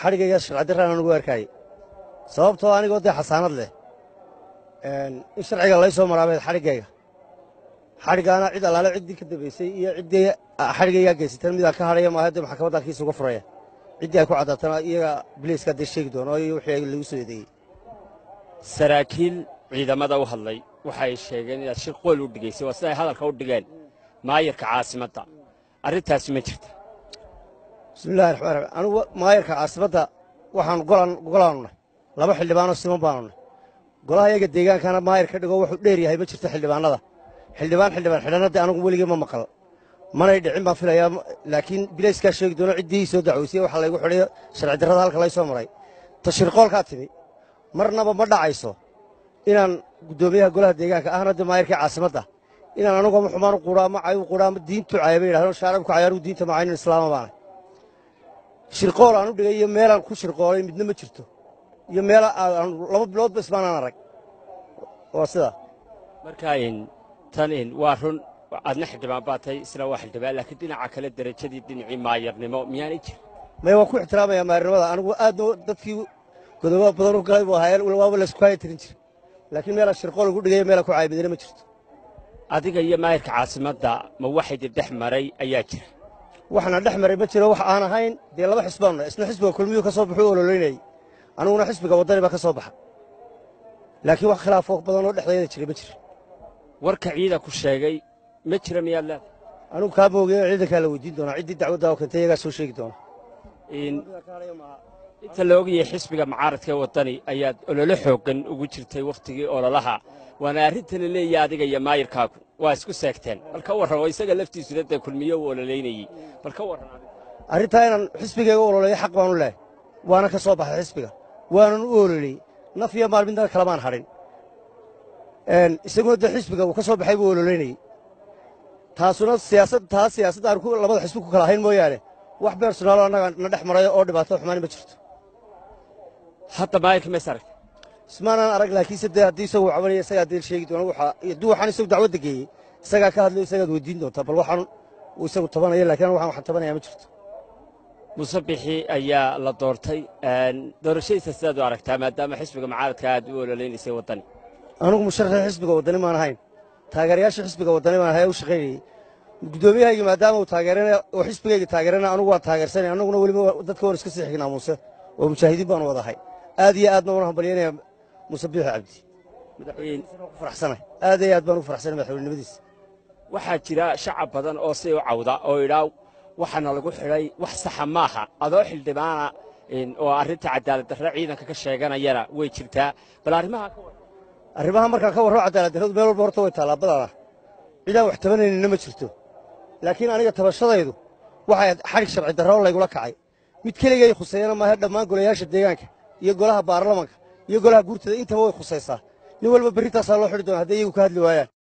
xadhigayga sharcidarraan anugu arkayay sababtoo anigoo dee xasaanad leh in sharciga lay soo maraabeed xadhiggayga xadhiggaana cid allaale ciddii ka dambaysay iyo ciddii xadhigaygaa geysatan midaan ka hadhaya maaha dee maxkamaddan kiisa uga furaya ciddii ay ku caddaatana iyaga biliiska dee sheegi doono iyo wixii lagu soo eedeeyey saraakiil ciidamada u hadlay waxay sheegeen inaad shir qool u dhigaysay waa sida ay hadalka u dhigeen maayarka caasimadda arrintaasi ma jirta bismillahi raxmaan raxiim anugu maayarka caasimadda waxaanu golaanu nahay laba xildhibaanoo siman baanu nahay golaha iyaga deegaankana maayar ka dhigo wuxuu dheer yahay ma jirto xildhibaannada xildhibaan xildhibaan xidhanna dee anugu weligii ma maqal manay dhicin baan filayaa laakiin bilayskaa sheegi doono ciddii soo dacwaysay waxa laygu xidhay sharci darrada halka lay soo maray tashirqoolkaa timi marnaba ma dhacayso inaan guddoomiyaha golaha deegaanka ahna dee maayarkii caasimadda inaan anugu ama xumaan u quudhaa ama cay u quudhaa ama diintu caya bay yidhahdeen shaarabku cayaaruhu diinta macaynin islaama baanay shirqool aan u dhigay iyo meelaan ku shirqoolay midna ma jirto iyo meel laba biloodba ismaanaan arag waa sidaa marka tan waa run adna xildhibaan baa tahay isna waa xildhibaan laakiin dhinaca kale derajadii dhinacii maayarnimo miyaanay jirin maya waan ku ixtiraamayaa maayarnimada anigu aadna dadkii godobo badan u galay buu ahaayeen waaba laysku haya tirin jira laakiin meelaan shirqool ugu dhigaya meelaan ku caayimidina ma jirto adiga iyo maayarka caasimadda ma waxaydi dhex maray ayaa jira waxna dhex maray ma jiro wax aan ahayn dee laba xisbaannu nahay isna xisbiga kulmiyuu ka soo baxuu ololeynayey aniguna xisbiga waddani baa ka soo baxa laakiin wax khilaafoo badan oo dhexdayada jiray ma jira warka ciida ku sheegay ma jira miyaad leedahay anugu kaa moogeyo ciidankaa la weydiin doonaa ciddii dacwaddaa oo keentay iyagaa soo sheegi doona inta la ogayay xisbiga mucaaradka ee waddani ayaad ololo xooggan ugu jirtay wakhtigii ololaha waana arrintana leeyahay adiga iyo maayirkaagu waa isku seegteen bal ka warran oo isaga laftiisuna dee kulmiyo uu ololeynayey bal ka warran arrintaa inaan xisbigayga u ololeeyo xaq baanu lehay waana ka soo baxay xisbiga waanan u ololeyey naf iyo maal midna kalamaan hadhin isaguna dee xisbiga uu ka soo baxay buu ololeynayey taasuna siyaasad taa siyaasadda aan labada xisbi ku kala ahayn mooyaane wax beersonaalo annaga na dhex maray oo dhibaato xumaani ma jirto hadda maayirka mays aragta ismaanaan arag laakiinse dee haddii isagu cabanaya isagaa dee sheegi doona waxa hadduu waxaan isagu dacwadda geeyey isagaa ka hadlayo isagaad weydiin doontaa bal waxaan uu isagu tabanaya laakiin anu waxaan waxaan tabanaya ma jirto muuse bixi ayaa la doortay doorashadiisa sidaad u aragtaa maadaama xisbiga mucaaradka aad u ololeynaysay waddani anugu musharaxii xisbiga waddani maan ahayn taageerayaashii xisbiga waddani baan ahay u shaqaynayey guddoomiyahaygi maadaama uu taageerana oo xisbigayga taageerana anugu waan taageersanay annaguna weliba dadka waan iska sii xignaa muuse oo mujaahidiin baanu wadahay aad iyo aadna waan hambalyaynaya muuse biixi cabdi ku faraxsanay aad iyo aad baan ugu faraxsanay madaxweynenimadiisa waxaa jira shacab badan oo si u cawda oo idhaa waxaana lagu xidhay wax saxa maaha adoo xildhibaana oo arrinta cadaalad darre ciidanka ka sheeganayana way jirtaa bal arrimaha ka warran arrimaha markaan ka warramo cadaalad darradu meel walba horta way taallaa badana cidaan wax tabanaynina ma jirto laakiin aniga tabashadaydu waxay xadhig sharci darro laygula kacay mid keligay khuseeyana maaha dhammaan golayaasha deegaanka iyo golaha baarlamanka iyo golaha guurtada intaba way khusaysaa nin walba berritaasaa loo xidhi doona hadday iyagu ka hadli waayaan